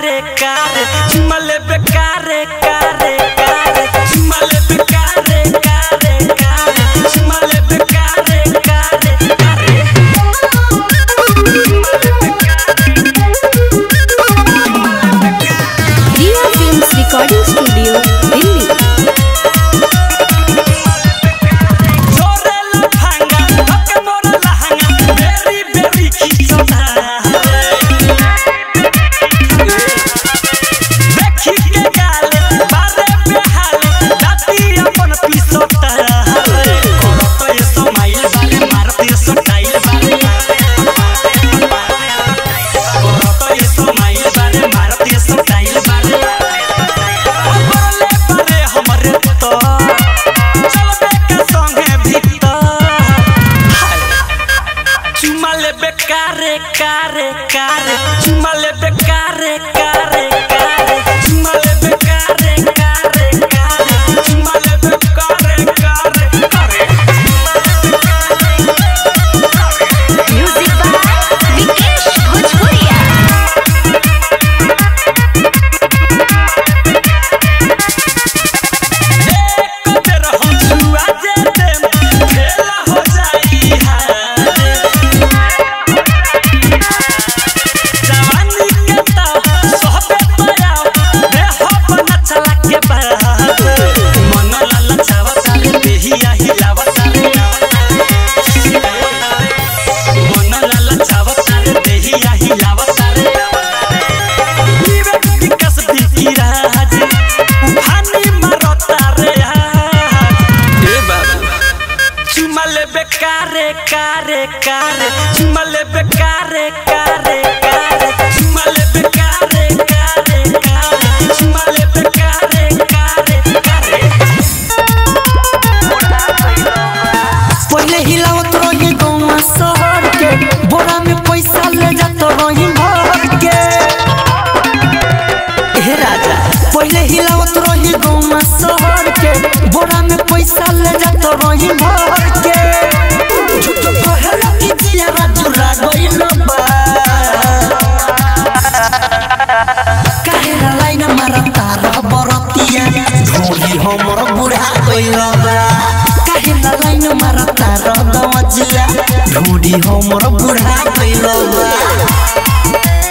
कारे कारे चुमा लेबे कारे कारे कारे चुमा लेबे कारे कारे कारे चुमा लेबे कारे कारे कारे Riya films recording studio Delhi जोरे लफंगा हक मोर लहंगा बेरी बेरी खिचोना देखी के गाल बारे बेहाल दाती अपन पिसोता करो तो ये समाइल बारे मारती स्टाइल बारे करो तो ये समाइल बारे मारती स्टाइल बारे अबरले बारे हमरे तो चलबे के संगे भीतर चुमा लेबे कारे कारे कारे चुमा लेबे कारे कारे कारे चुमा लेबे कारे कारे कारे चुमा लेबे कारे कारे कारे म्यूजिक बाय विकेश भोजपुरिया एक बेर हम छुआ जे देम खेला हो जाई हारे जवानी के ता सोहबे पराव रे हो बना चला के बाहर मन लाला चावा सारे बेहिया हिलावा सारे मन लाला चावा सारे बेहिया हिलावा सारे विवेक विकास बिकी राज उफानी मारता रे आज ए बाबू चुमा लेबे कारे कारे कारे चुमा लेबे कारे कारे कारे चुमा लेबे कारे कारे कारे चुमा लेबे कारे कारे कारे पहले हिलावत रही गौवा शहर के बोरा में पैसा ले जात रही भर के हे राजा पहले हिलावत रही गौवा शहर के बोरा में पैसा ले जात रही भर के झूठ कहला कि जिया राजुरा गइल बा काहेला लाइन मारता रह बरतिया ढोली हमर बुढ़ा गइल बा काहेला लाइन मारता रह दवजिया ढोली हमर बुढ़ा गइल बा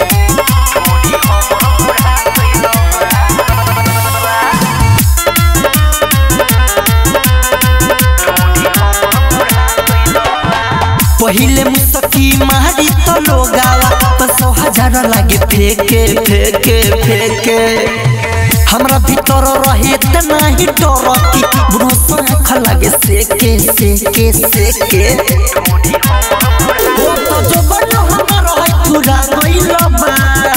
पहिले मुसकी मारी तो लोगावा पसो हजार लागे फेके फेके फेके हमरा भीतर रहे त नाही डर की बुढ़ो आँख लागे सेके सेके सेके ओ तो जो बनो हमर है पूरा गइल बा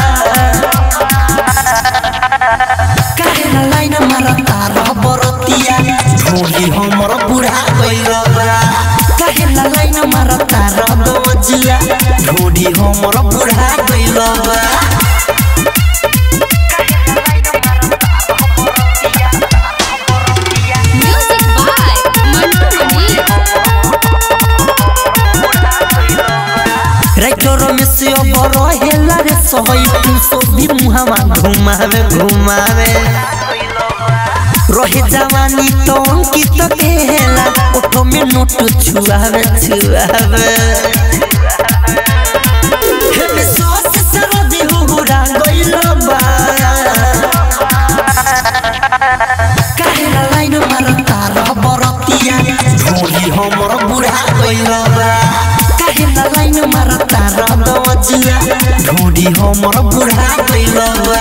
काहेला लाइन मारता रह बरतिया ढोली हमर बुढ़ा गइल बा काहेला लाइन मारता रह दवजिया ढोली हमर बुढ़ा गइल बा music by Mantu Mani writer में से अब रहेला रे सहई तू सो भी मुहावा घुमावे घुमावे रहे जवानी तो अंकित केला ओठो में नोट छुआवे छुआवे हे में सॉस सरदी हुहुरा गइल बा काहेला लाइन मारता रह बरतिया ढोली हमर बुढ़ा गइल बा काहेला लाइन मारता रह दवजिया ढोली हमर बुढ़ा गइल बा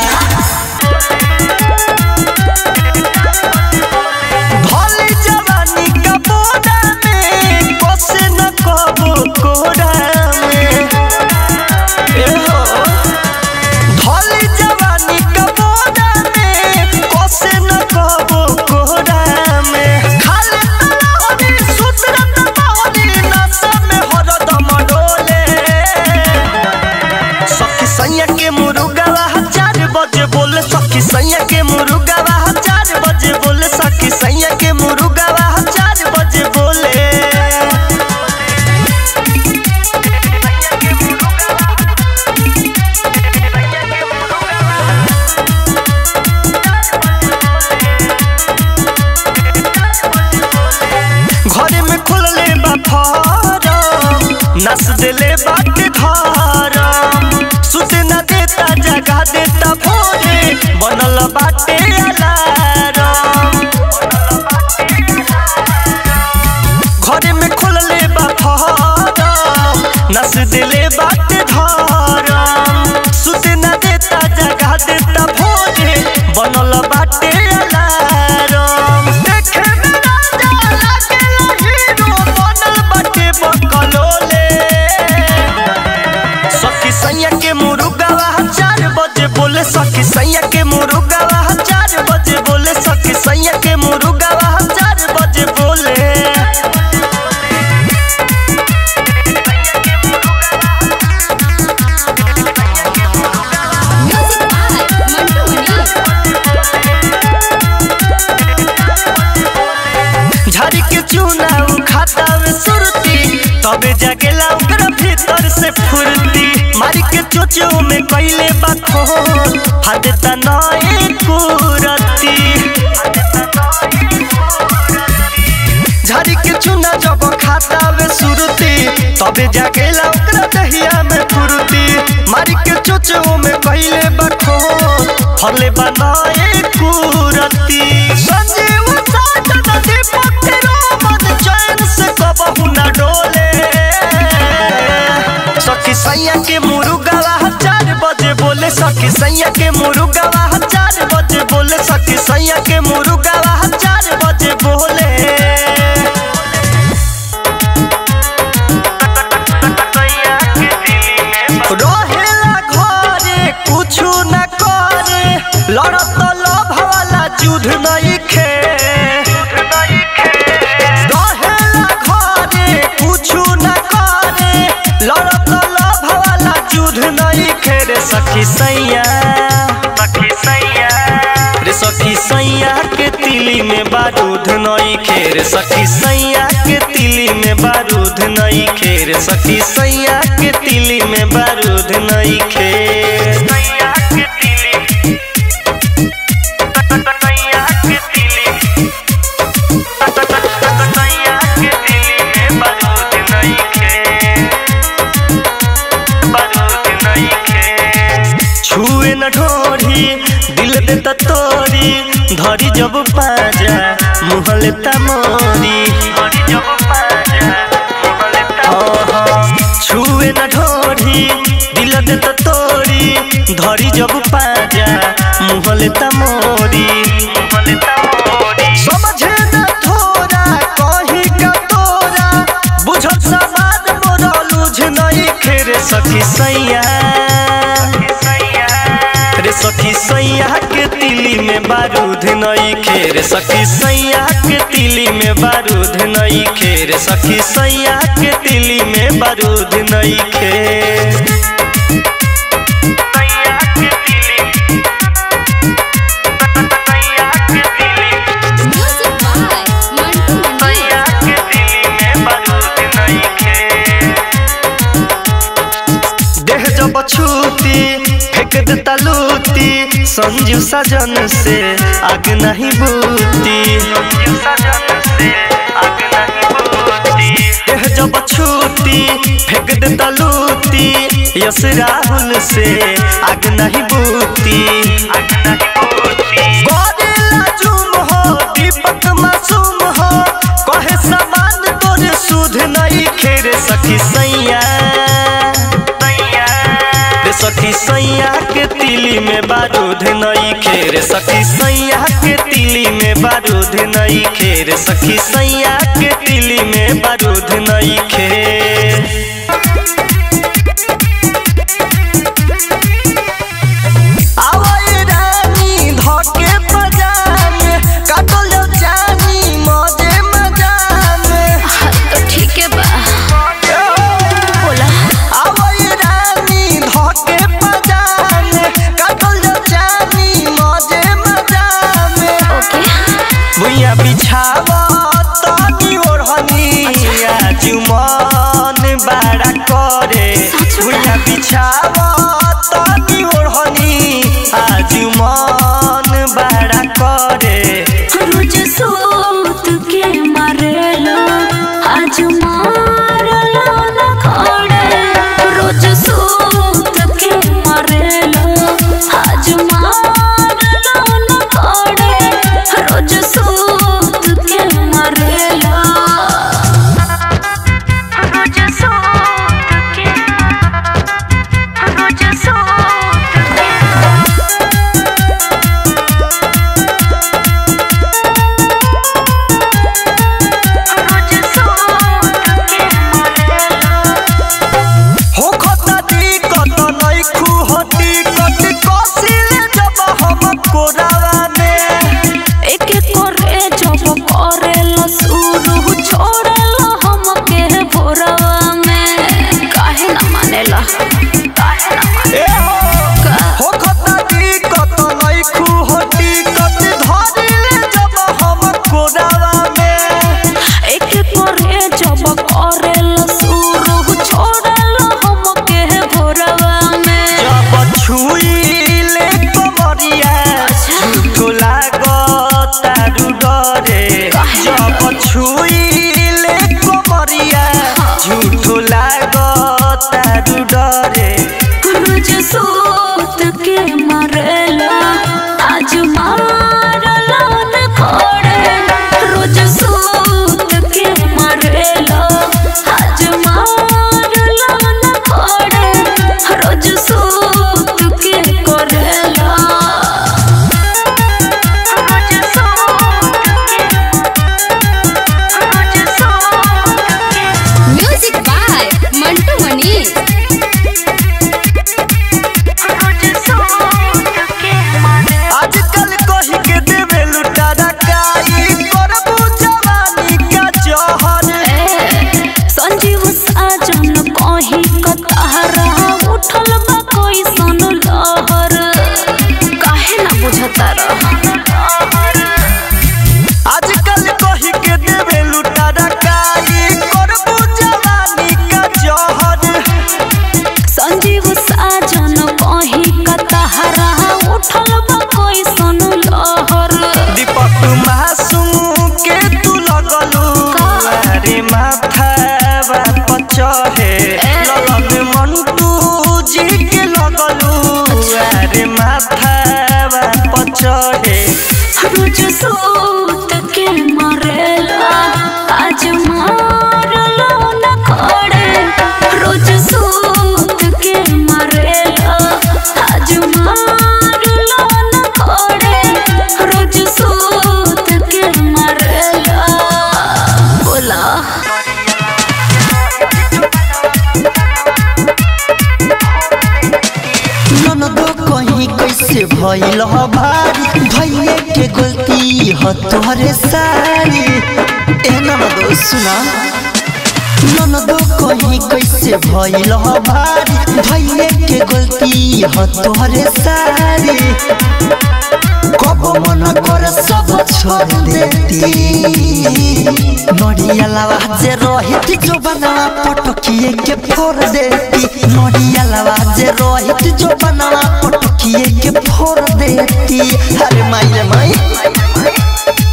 भले जवानी का बोरा में बसे न कबो कोरा में ए हो भले जवानी का बोरा में बसे न कबो कोरा में खाले तलाहनी सुतरत बाहनी नशा में हरदम डोले सखी सैया के मुरुगवा चार बजे बोले दिले बाटे धरम सुते न देता जगा देता भोरे बनल बाटे अलारम देखे में राजा लागेला हीरो बनल बाटे बकलोले सखी सैया के मुरुगावा चार बजे बोले सखी सैया के मुरुगावा चार बजे बोले सखी सैया के मुरुगावा चार बजे बोले म्यूजिक बाय मंटू मनी झाड़ी के चूना उ खाता में सुरती तबे जागेला ओकरा भीतर से फुर्ती मारी के चोचो में कैले बाखो फादता नए कुरती झाड़ी के चूना जब खाता में सुरती तबे जागेला ओकरा दहिया में फुर्ती मारी के चोचो में कैले बाखो फले बनाए कुरती संजीव साजन दीपक तेरो मन चैन से कबहू न डोले सखी सैया के मुरुगावा चार बजे बोले सखी सैया के मुरुगावा चार बजे बोले सखी सैया के मुरुगावा चार बजे बोले रहेला घरे कुछु न करे लड़त लोभ वाला युद्ध नहीं खे रहेला घरे कुछु न करे लड़त लोभ वाला युद्ध नहीं खे रे सखी सैया सखी सैया रे सखी सैया के तिली में बारूद नई खेर सखी सैया के तिली में बारूद नई खेर सखी सैया के तिली में बारूद नई खेर सैया के तिली सैया के तिली सैया के तिली में बारूद नई खेर बारूद नई खेर छुए न ढोरी दिल देता तोरी धरी जब पाजा मुँह लेता मोरी छुए न ढोरी दिल देता तोरी धरी जब पाजा मुँह लेता मोरी समझे न थोड़ा कहीं का तोरा बुझत समाज मोरा लूझ नहीं खेरे सखी सैया रे सखी सैया के तिली में बारूद नई खेर सखी सैया के तिली में बारूद नई खेर सखी सैया के तिली में बारूद नई खेर म्यूजिक बाय मंटू मनी देह जब छूती फेंक देता लूती संजू सजन से आग नहीं बूती देह जब छूती फेंक देता लूती यस राहुल से आग नहीं बूती करेला जुम हो दीपक मासूम हो कहे समान तोरे सुध नहीं खेरे सखी सैया रे सखी सैया के तिली में बारूद नई खेर सखी सैया के तिली में बारूद नई खेर सखी सैया के तिली में बारूद नई खेर आवई रानी धके पजामे काटल जानी मजे मजामे तो ठीक है बा बोला आवई रानी धके पजामे काटल जानी मजे मजामे ओके भुइया बिछावा तनी ओढ़नी आज मन बड़ा करे भुइया बिछावा तनी ओढ़नी आज मन बड़ा करे रोज सोत के मारेलो आज मारलो न खड़े रोज सोत के मारेलो आज मारलो न खड़े रोज सोत के मारेलो रोज सोत के झूठो लागो तारू डरे रोज सूत के मरेला आज मारला न खोड़े रोज सूत के मरेला आज मारला न खोड़े रोज सूत के करेला रोज सूत के रोज सूत के म्यूजिक बाय मंटू मनीष आजकल कही के देवे लुटारा काई करबू जवानी का जहर संजीव साजन कही कतहरा उठल बा कोई सन लहर काहे ना बुझता आजकल कही के देवे लुटारा काई करबू जवानी का जहर संजीव साजन कही कतहरा उठल बा कोई सन लहर दीपक मासूम के तू लगलू अरे माथा बाप चढ़े लगन मंटू जी के लगलू अरे माथा बाप चढ़े रोज सूत के मरेला आज मारला न खोड़े रोज सूत के मरेला आज मारला न खोड़े रोज सूत के मरेला बोला ननदो कहीं कैसे भइल ह भारी भइले के गलती ह तोहरे सारी ए ननदो सुना ननदो कहीं कैसे भइल ह भारी भइले के गलती ह तोहरे सारी कब मन कर सब छोड़ देती नडिया लावा जे रहित जो बनावा पटकिए के फोड़ देती नडिया लावा जे रहित जो बनावा पटकिए के फोड़ देती अरे माई रे माई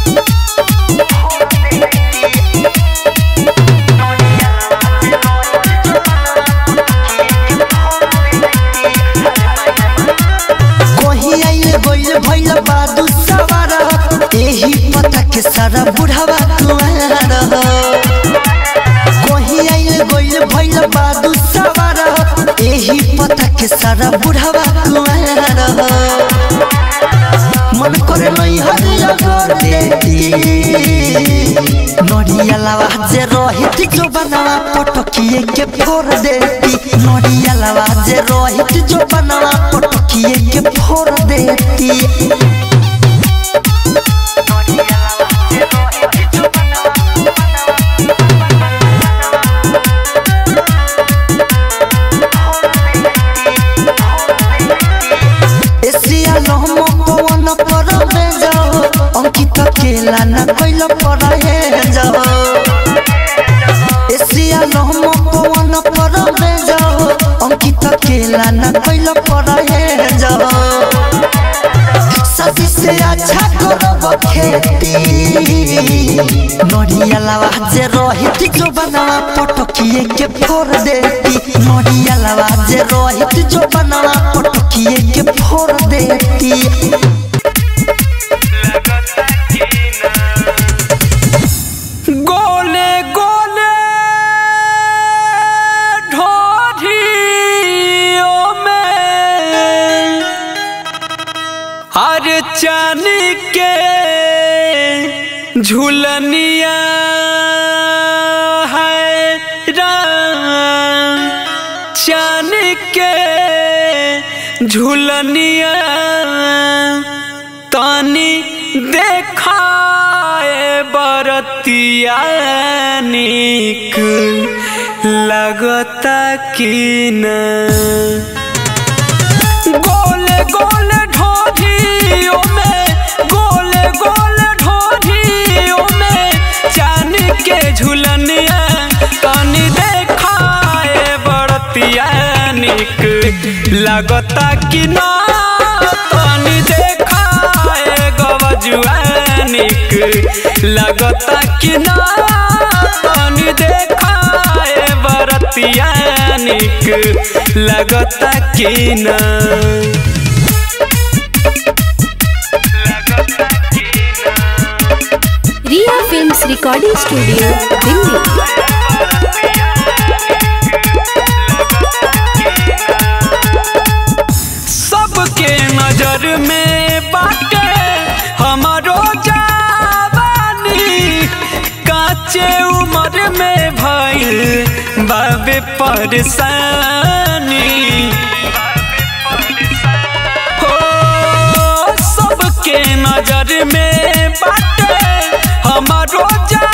कहीं आइले गइल भइल बादू सवार एही पता के सारा बुढ़ावा कुआर कहीं आइले गइल भइल बादू सवार एही पता के सारा बुढ़ावा कुआर मन करे नहीं हरिया कर देती नडिया लावा जे रहित जो बनावा पटकिए के फोड़ देती नडिया लावा जे रहित जो बनावा पटकिए के फोड़ देती एसिया लहम पवन पर में जाओ अंकित केला न कोइल पर हे जाओ एसिया लहम पवन पर में जाओ अंकित केला न कोइल पर हे जाओ सदी से अच्छा करब खेती नडिया लावा जे रहित जो बनावा पटकिए के फोड़ देती नडिया लावा जे रहित जो बनावा पटकिए के फोड़ देती गोले गोले ढोढ़ियों में हर चान के झुलनिया है राम चान के झुलनिया तानी देखाए बरतिया निक लगता कि न गोले गोले ढोढ़ियों में गोले गोले ढोढ़ियों में चान के झुलनिया तनी देखाए बड़तिया निक लगता कि ना तनी देखाए गवजुआ निक लगता कि ना तनी देखाए बरतिया निक लगता कि ना Riya films recording studio Delhi सबके नजर में बाटे हमारो जवानी काचे उम्र में भइल बाबे परेशानी हो सबके नजर में बाटे हमारो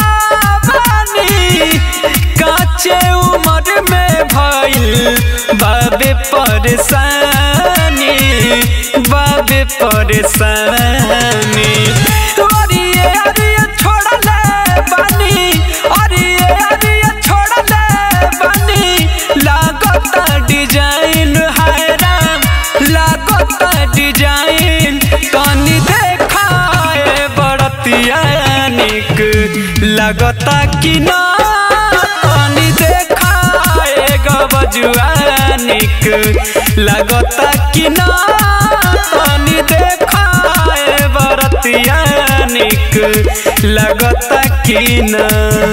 जवानी काचे उम्र में भइल बाबे परेशानी बाबे परेशानी अरिये अरिये छोड़ले बानी अरिये अरिये छोड़ले बानी लागता डिजाइन हाय राम लागता डिजाइन तनी देखाए बड़तिया निक लगता कि ना तनी देखाए गबजुआ निक लगता कि ना तनी देखाए बरतिया निक लगता कि ना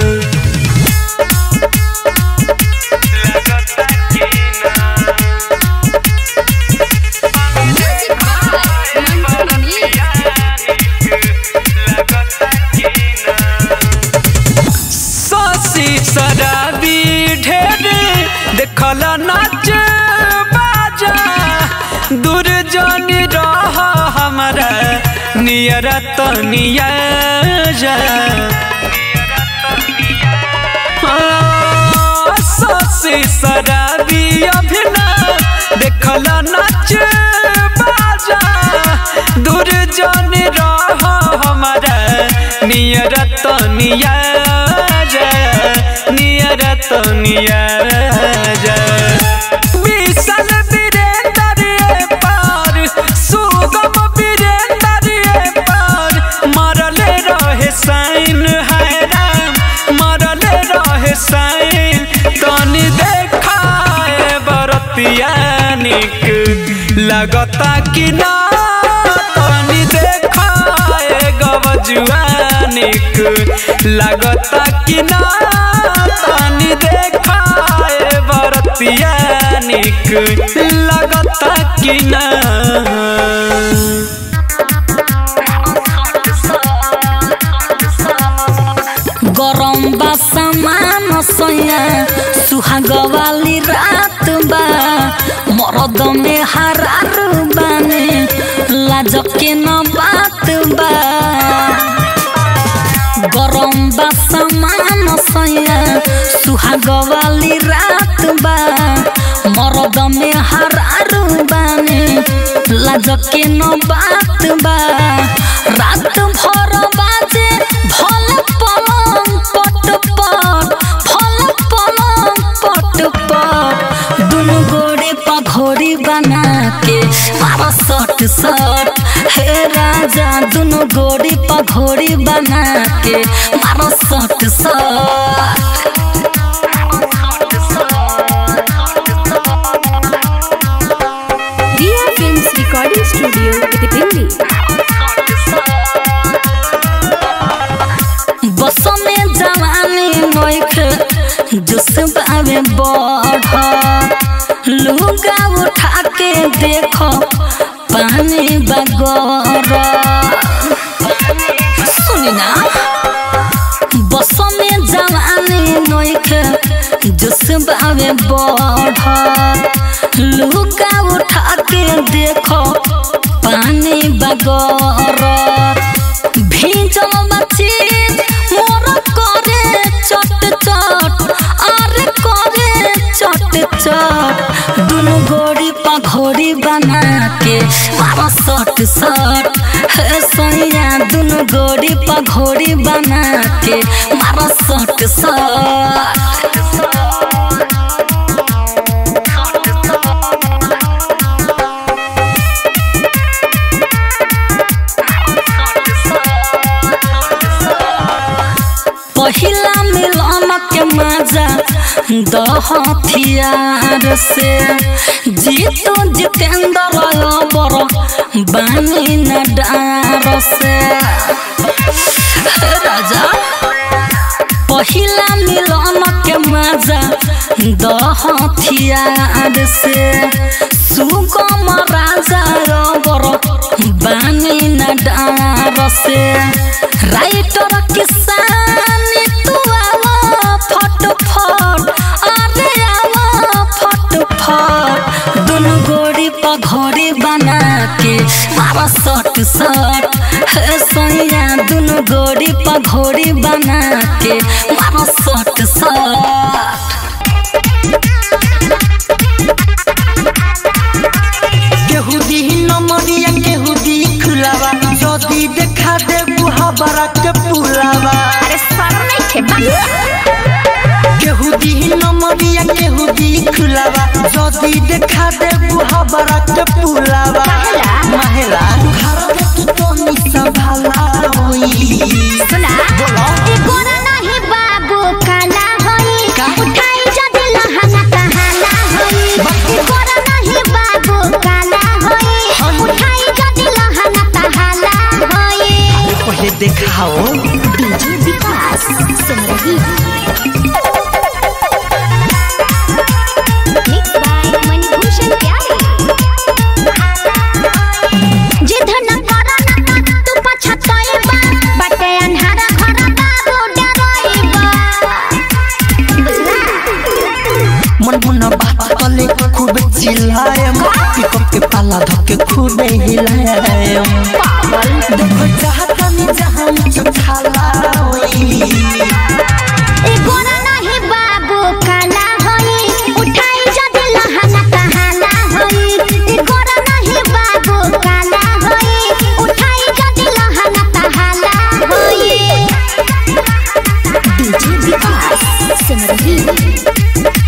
म्यूजिक बाय मंटू मनी सासी शराबी ढेर देखल नाच बाजा दूर जन रह हमारा नियर तनिया जा हाँ, सासी शराबी अभिना देखल नाच बाजा दूर जन रह हमारा नियर तनिया जा नियर तनिया जा विशाल वीरेंद्र पार सुगम वीरेंद्र पार मरले रहे साइन है राम मरले रहे साइन तनी देखाए बरतिया निक लगता कि ना तनी देखाए गवजुआ निक लगता कि ना तनी देखाए बरतिया निक लगता कि ना गरम बा सामान सैया सुहाग वाली रात बा मरद में हरार बाने लाज के न बात बा गरम बा सामान सैया सुहाग वाली रात बा मरद में हरार बाने लाज के न बात बा रात भर बाजे भल पलंग पट पट भल पलंग पट पट दुनु गोड़े पघोड़ी बना के मारा सट सट हे राजा दुनु गोड़ी पघोड़ी बना के मारा सट सट Riya films recording studio Delhi बस में जवानी नोख जुस बावे बढ़ लुगा उठा के देखो पानी बगर सुनी ना बस में जवानी नोख जुस बावे बढ़ लुगा उठा के देखो पानी बगर भीजल बची मोर करे चट चट अरे करे चट चट दुनु गोड़ी पघोड़ी बना के मारा सट सट हे सोनिया दुनु गोड़ी पघोड़ी बना के मारा सट सट पहिला मिलन के मजा द हथियार से जीतो जितेंद्र बर बानी न डार से हे राजा पहिला मिलन के मजा द हथियार से सुगम राजा रबर बानी न डार से राइटर किसानी तू आवा फट फट अरे आवा फट फट दोनों गोड़ी पघोड़ी बना के मारा सट सट हे सोनिया दोनों गोड़ी पघोड़ी बना के मारा सट सट केहू दी नमरिया केहू दी खुलावा जदी देखा दे बुहा बरा के पुलावा केहू दी नमरिया केहू दी खुलावा जदी देखा दे बुहा बरा के पुलावा महिला घर में तू तो निसा भाला होई सुना ई गोरा नाही बाबू काला होई उठाई जदी लहंगा कहाला होई ई गोरा नाही बाबू काला होई उठाई जदी लहंगा कहाला होई पहले देखाओ डीजे विकास सुन रही मिक्स बाय मणिभूषण प्यारे जिद न कर न तू पछतइबा बटे अन्हार घर बाबू डरइबा बुझला मन मुन बात कले खूब चिल्लायम पिकअप के पाला धके खूब हिलायम देखो चाहता नहीं जहां नीचे खाला होई ए गोरा नाही बाबू काला होई उठाई जदी लहंगा कहाला होई ए गोरा नाही बाबू काला होई उठाई जदी लहंगा कहाला होई डीजे विकास सुन रही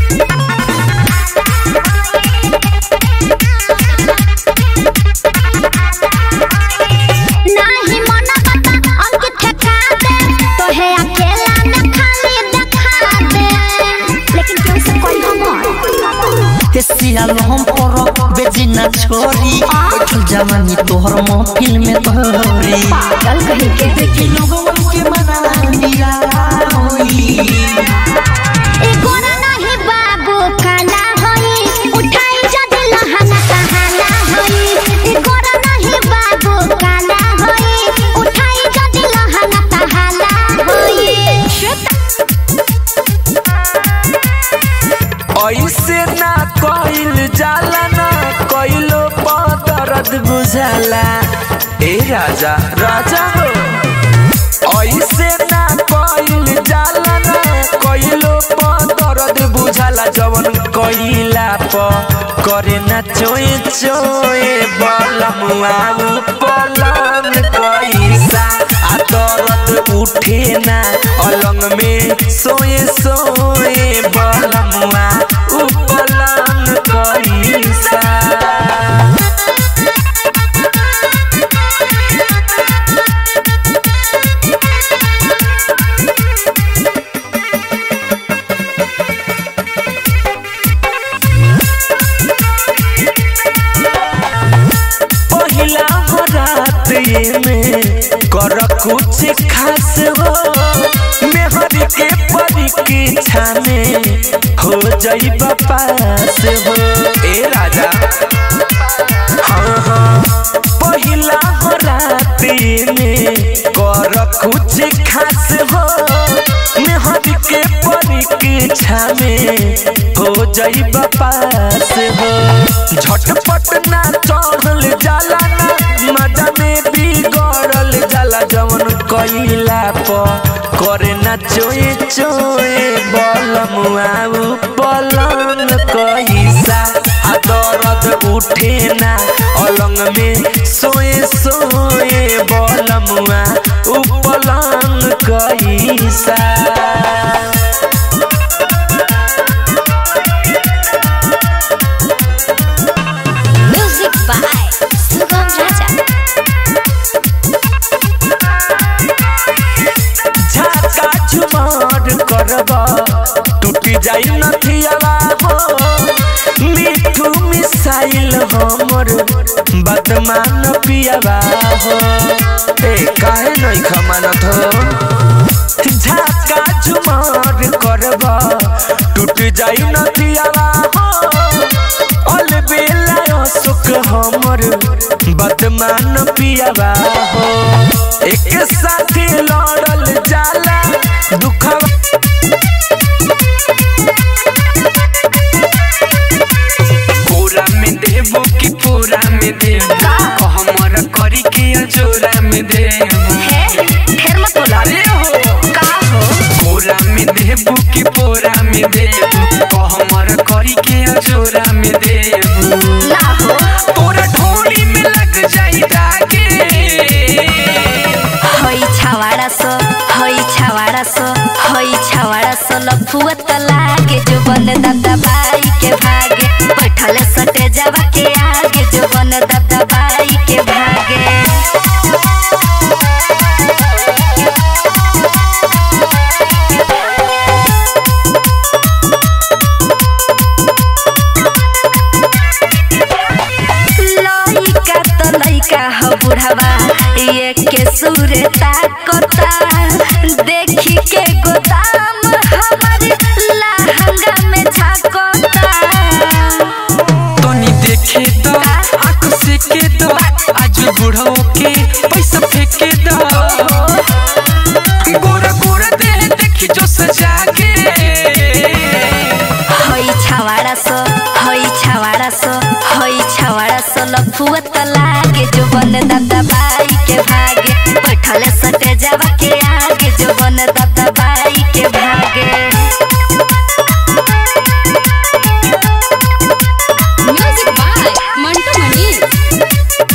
नाही मन बता अंकित ठका दे तो है अकेला में खाली दिखा दे लेकिन क्यों से कोई हमर सियाल हम पर बेजी ना छोरी बैठल जवानी तोहर महफिल में तोरी पागल कहीं के देखी लोगन के मना निराला होई ए गोरा नहीं बाबू काला होई उठाई जद लहंगा कहाला होई ए गोरा नहीं बाबू काला होई उठाई जद लहंगा कहाला होई ऐसे ना कइल जाला ना कइलो दर्द बुझाला ए राजा राजा हो ऐसे ना कइल जाला ना कइलो दर्द बुझाला जवन कइला प करे ना चोए चोए बलमुआ पलम कैसा आ दर्द उठे ना अलंग में सोए सोए बलमुआ उपलम कैसा पहिला हो रात ये में कर कुछ खास हो मेहर के परीक्षा में हो जाई पास हो ए राजा हाँ हाँ पहिला हो रात ये में कर कुछ खास हो मेहर के परीक्षा में हो जाई पास हो झटपट ना चढ़ल जाला ना मजा में बिगड़ल जाला जवन कइला प करे ना चोए चोए बलमुआ बलन कैसा आ दर्द उठे ना अलंग में सोए सोए बलमुआ उपलन कैसा म्यूजिक बाय सुगम राजा झाका झुमार करबा टूटी जाई नथियावा हो मिठू मिसाइल हमर बदमान पियावा हो ए काहे नहीं खमानत हो झाका झुमर करबा टूट जाई नथियावा हो अल बेला सुख हमर बदमान पियावा हो एक साथी लड़ल जाला दुखवा पूरा में देबो कि पूरा में देबो हमर करी के अजोरा में देबो ढेर मत बोला अरे हो का हो पूरा में देबो कि पूरा में देबो हमर करी के अजोरा में देबो ना हो तोरा ढोली में लग जाई दागे हई छावाड़ा सो हई छावाड़ा सो हई छावाड़ा सो लफुआ त लागे जो बन दादा बाई के भागे बैठल सटे जावा के आगे जो बन दादा बाई के भागे लइका त लइका ह बुढ़ावा ये के सुरे ताकता देखी के गोदाम हमर लहंगा में झाकता तनी देखे दो आंख से के दो आज बुढ़ो के पैसा फेंके दो गोरा गोरा दे देखी जो सजा के हई छावाड़ा सो हई छावाड़ा सो हई छावाड़ा सो लफुआ त लागे जो बन दादा बाई के भागे बैठल सटे जावा के आगे जो बन दादा बाई के भागे म्यूजिक बाय मंटू मनी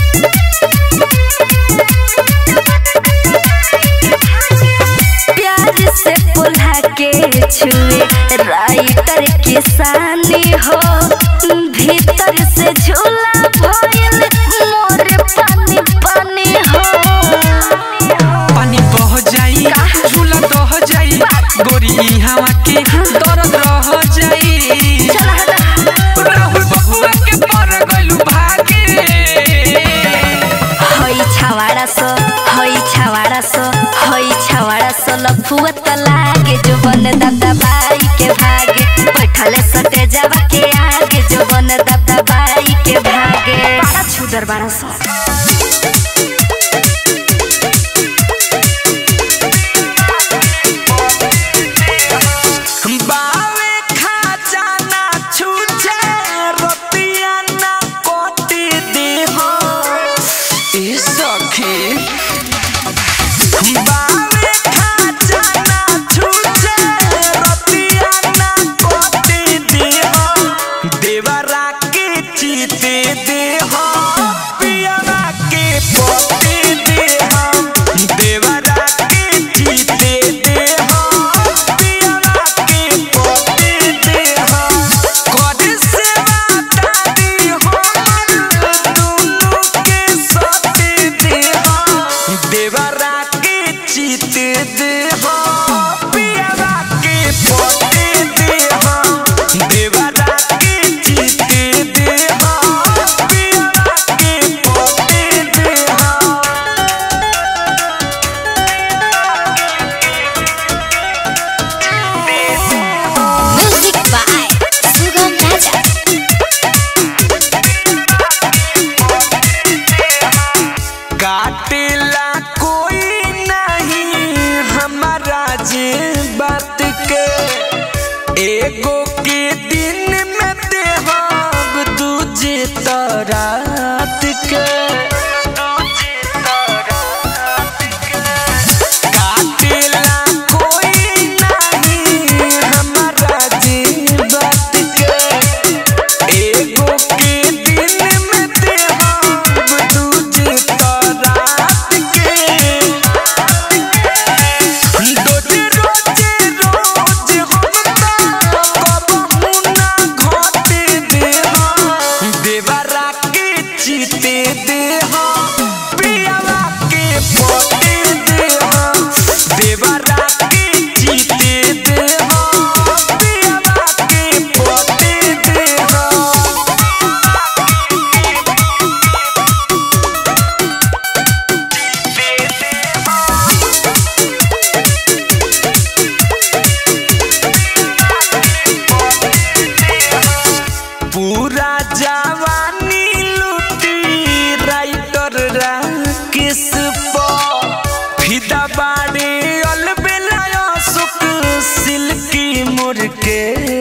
प्यार से पुल्हा के छुए राइटर किसानी हो भीतर से झूला भइल मोर पानी पानी हो पानी बह जाई झूला दह जाई गोरी हवा के दर्द रह जाई चल हटा राहुल बबुआ के पर गलू भागे हई छावाड़ा सो हई छावाड़ा सो हई छावाड़ा सो लफुआ त लागे जो बन दादा बाई के भागे बैठल सटे जावा के आगे जो बन दादा बाई के भागे बड़ा छुदर बड़ा सो बावे खजाना छूछे रतिया ना कोटी देहो ए सखी बावे खजाना छूछे रतिया ना कोटी देहो देवरा के चीते देहो पियरा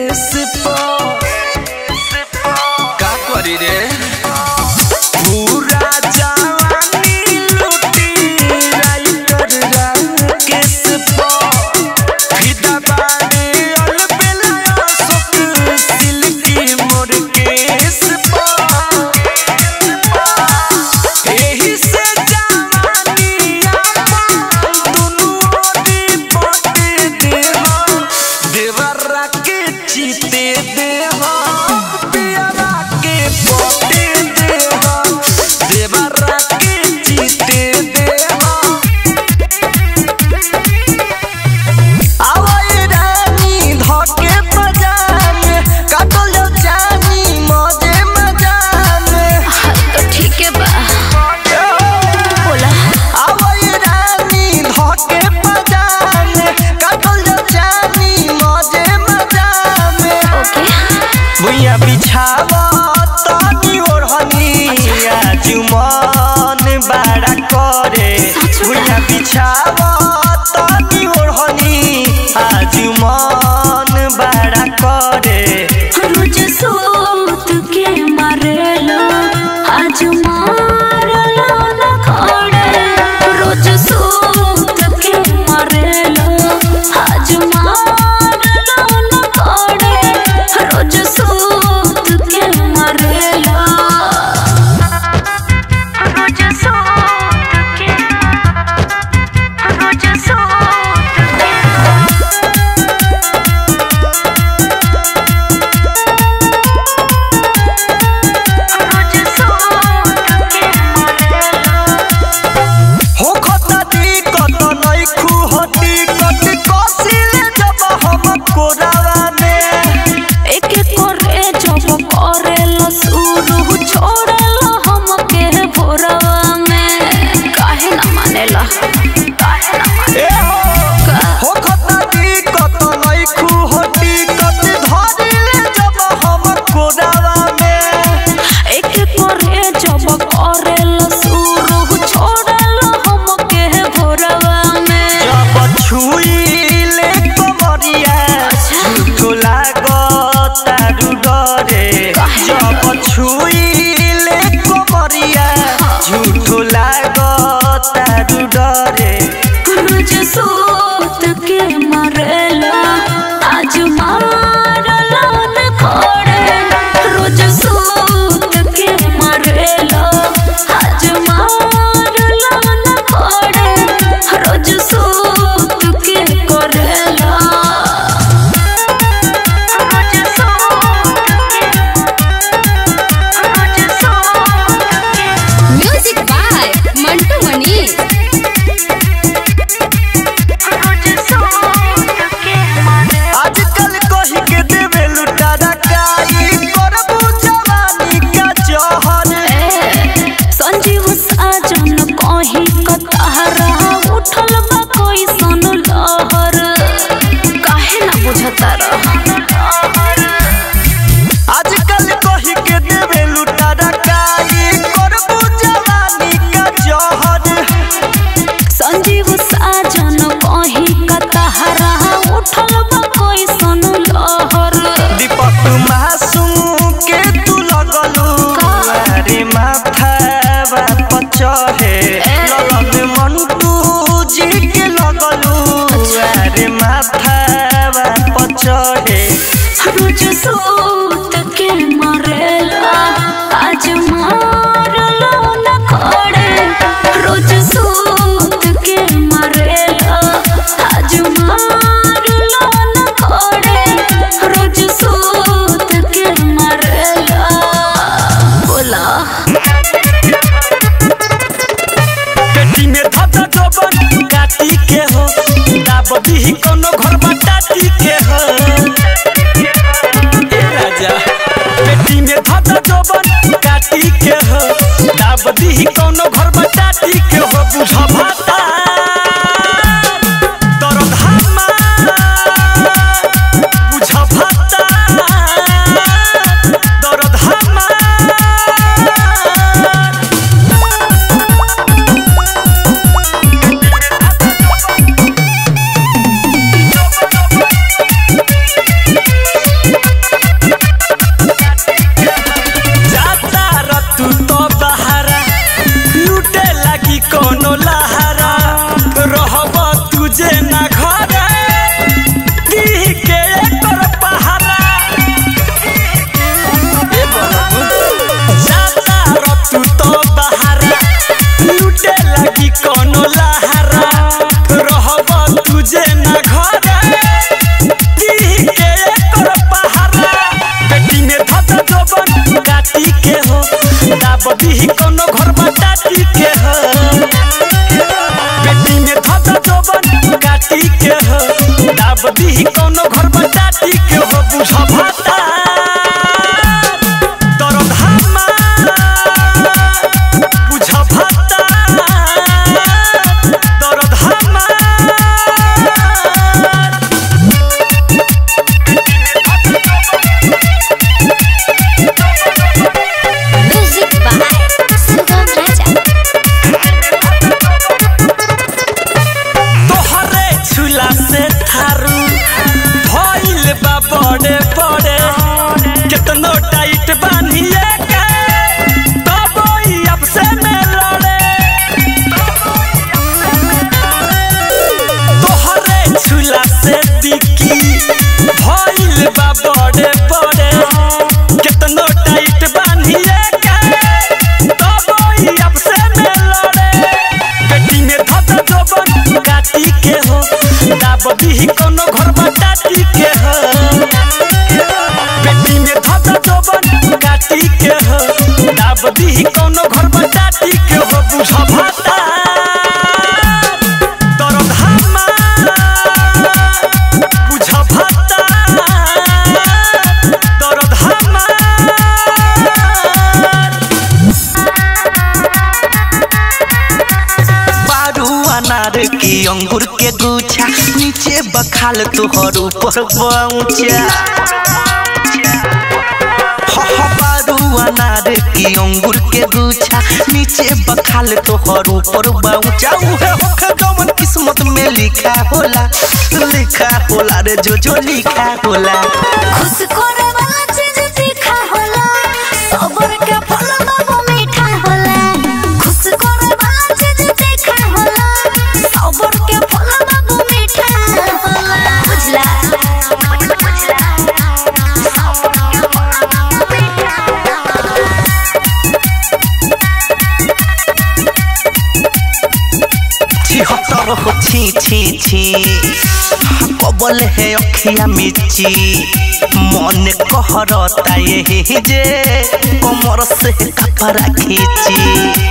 केस पर का करी रे पूरा जवानी लूटी राइटर राकेश पर फिदा बानी अलबेला अशोक सिल्की मोर केस पर एही से जवानी आपन दुनू ओरी पटे देहा देवरा के चीते देहा पियरा के पटे देहा देवरा के चीते देहा आवई रानी धके बजाने काटल जानी मजे मजाने तो ठीक है बा बोला आवई रानी धके बजाने काटल जानी मजे मजाने ओके भुइया बिछावा तानी ओढ़नी आज मन बड़ा करे भुइया बिछावा तानी ओढ़नी आज मन बड़ा करे रोज सोत के मारेलो आज मारलो न खड़े रोज सोत के मारेलो आज मारलो न खड़े रोज सोत के मारेलो रोज सोत के रोज सोत के रोज सोत के मारेलो हो खता दी कत नहीं खुहती कत कसिले जब हम कोरावा में एक करे जब करेला शुरू छोड़ेला हमके भोरवा में काहे ना मानेला काहे ना माने ए हो हो खता दी कत नहीं खुहती कत धरिले जब हम कोरावा में एक करे जब करेला शुरू छोड़ेला हमके भोरवा में जब छुईले कमरिया झूठो लागता डरे जब छुईले कमरिया झूठो लागता डरे रोज सोत के मरेला आज मारला न खड़े रोज सोत के मरेला आज मारला न खड़े रोज सोत के करेला रोज सोत के रोज में धद जोबन काटी के हो दाब दी कोनो घर बटाटी के हो बुझ भाता दर्द हमार बुझ भाता दर्द हमार बारू अनार की अंगूर के गुच्छा नीचे बखाल तुहर ऊपर पहुंचा बारू अनार की अंगूर के गुच्छा नीचे बखाल तोहर ऊपर पहुंचा उहे होखे जवन किस्मत में लिखा होला लिखा होला रे जो जो लिखा होला खुश करे वाला चीज तीखा होला सबर के फल बाबू मीठा होला खुश करे वाला चीज तीखा होला सबर के फल बाबू मीठा होला बुझला बुझला सबर के फल बाबू मीठा होला छिहत्तर हो छी छी छी कबल है अखिया मिची मन कहरता यही जे कमर से कपड़ा खींची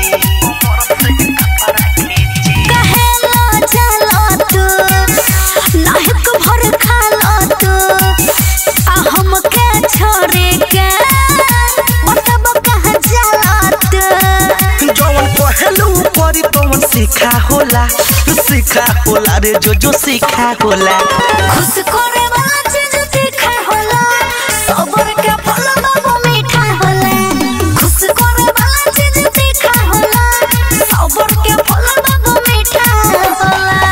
कहेला चलो तू नाहक भर खालो तू आ हमके छोड़े के मतलब कहाँ चलो तू जवन पहलू परी तवन सीखा होला सीखा होला रे जो जो सीखा होला खुश करे वाला चीज तीखा होला सबर के फल बाबू मीठा होला खुश करे वाला चीज तीखा होला सबर के फल बाबू मीठा होला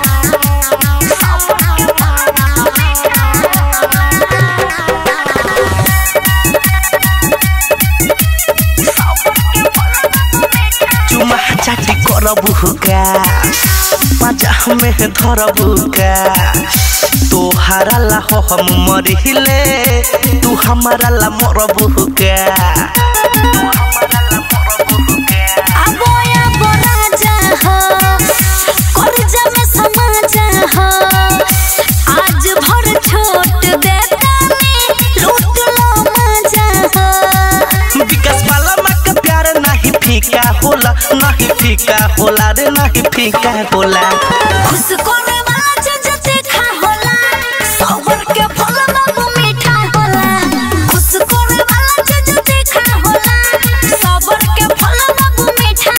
सबर के फल बाबू मीठा चुमा चाटी करबू का पाजा में धरबू का तोहारा ला हो हम मरिले तू हमारा ला मरबू का आबोया बोराजा हो करजा में समा जा हो आज भर छोट देता में लूट लो मजा हो विकास वाला माँ का प्यार नहीं फीका होला नहीं फीका होला रे नहीं फीका होला खुश करे